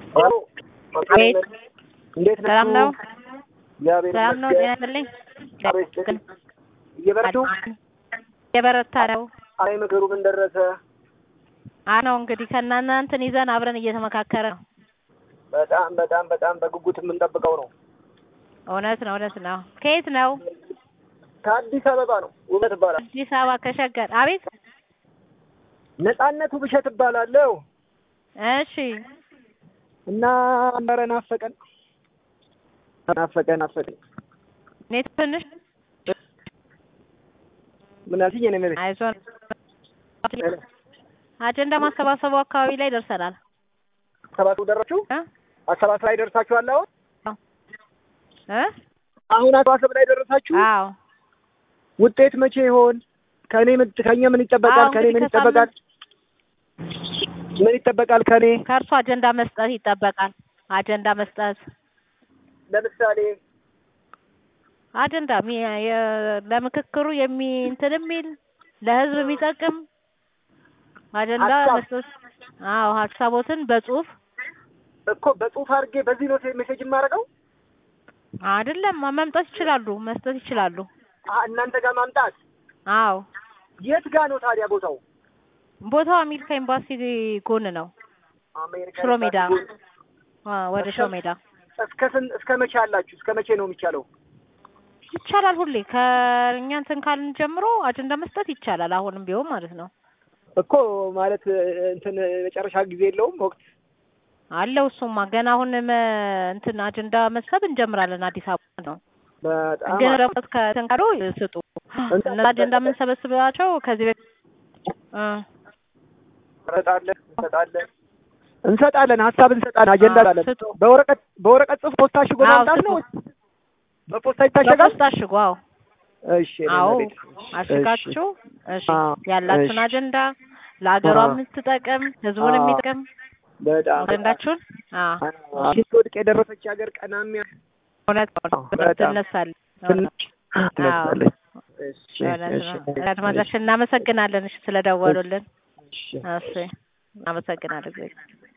አቤት እንዴት ሰላም ነው? እግዚአብሔር ሰላም ነው? ጤና ይመስገን። ይስጥልኝ። አቤት እየበረቱ የበረታ ነው አይ ምክሩ ምን ደረሰ? አ ነው እንግዲህ ከእናንተ እንትን ይዘን አብረን እየተመካከረ ነው። በጣም በጣም በጣም በጉጉት የምንጠብቀው ነው። እውነት ነው እውነት ነው። ከየት ነው? ከአዲስ አበባ ነው። ውበት እባላለሁ። አዲስ አበባ ከሸገር። አቤት ነጻነቱ ብሸት እባላለሁ እሺ እና ኧረ ናፈቀን ናፈቀን ናፈቀን። እኔ ትንሽ ምን አልሽኝ? እኔ መቤት አይዞን አጀንዳ ማሰባሰቡ አካባቢ ላይ ደርሰናል። አሰባሰቡ ደረሳችሁ? እ አሰባሰብ ላይ ደርሳችኋል? አሁን እ አሁን አሰባሰብ ላይ ደረሳችሁ? አዎ ውጤት መቼ ይሆን? ከኔ ምን ከኛ ምን ይጠበቃል? አዎ፣ ከኔ ምን እንግዲህ ይጠበቃል? ምን ይጠበቃል ከኔ? ከእርሱ አጀንዳ መስጠት ይጠበቃል። አጀንዳ መስጠት ለምሳሌ አጀንዳ ሚ- የ- ለምክክሩ የሚ እንትን የሚል ለህዝብ የሚጠቅም አጀንዳ ሀሳብ። መስጠት። አዎ ሀሳቦትን በጽሁፍ እኮ በጽሁፍ አድርጌ በዚህ ነው ሜሴጅ የማደርገው። አይደለም መምጣት ይችላሉ፣ መስጠት ይችላሉ። አ- እናንተ ጋር ማምጣት አዎ የት ጋር ነው ታዲያ ቦታው? ቦታው አሜሪካ ኤምባሲ ጎን ነው። አሜሪካ ሽሮ ሜዳ ኤምባሲ ጎን። አ፣ ወደ ሽሮ ሜዳ እስከ ስንት እስከ መቼ አላችሁ? እስከ መቼ ነው የሚቻለው? ይቻላል። ሁሌ ከእኛ እንትን ካልን ጀምሮ አጀንዳ መስጠት ይቻላል። አሁንም ቢሆን ማለት ነው እኮ ማለት እ፣ እንትን መጨረሻ ጊዜ የለውም ወቅት አለው። እሱማ ገና አሁን መ- እንትን አጀንዳ መሰብ እንጀምራለን። አዲስ አበባ ነው በጣም ግን ደግሞ ከእንትን ካሉ ስጡ። እነዛ አጀንዳ የምንሰበስባቸው ከዚህ በፊት እ እንሰጣለን እንሰጣለን እንሰጣለን ሀሳብ እንሰጣለን አጀንዳ አዎ፣ አለን። ስጡ። በወረቀት በወረቀት ጽሑፍ ፖስታ አሽጎ አዎ፣ ማምጣት ነው። ስጡ። በፖስታ ይታሸጋል። በፖስታ አሽጉ። አዎ እሺ እኔ አዎ መቤት። አሽጋችሁ እሺ አዎ፣ ያላችሁን እሺ። አጀንዳ ለሀገሯ አዎ። የምትጠቅም ህዝቡን አዎ። የሚጠቅም በጣም አጀንዳችሁን አዎ ስትወድቅ የደረሰች ሀገር ቀናሚያ እውነት ነው። በጣም ትነሳለች። ትንሽ ትነሳለች። እሺ እውነት እሺ ነው። አድማጫችን እናመሰግናለን። እሺ ስለደወሉልን። እሺ እሺ እናመሰግናለን።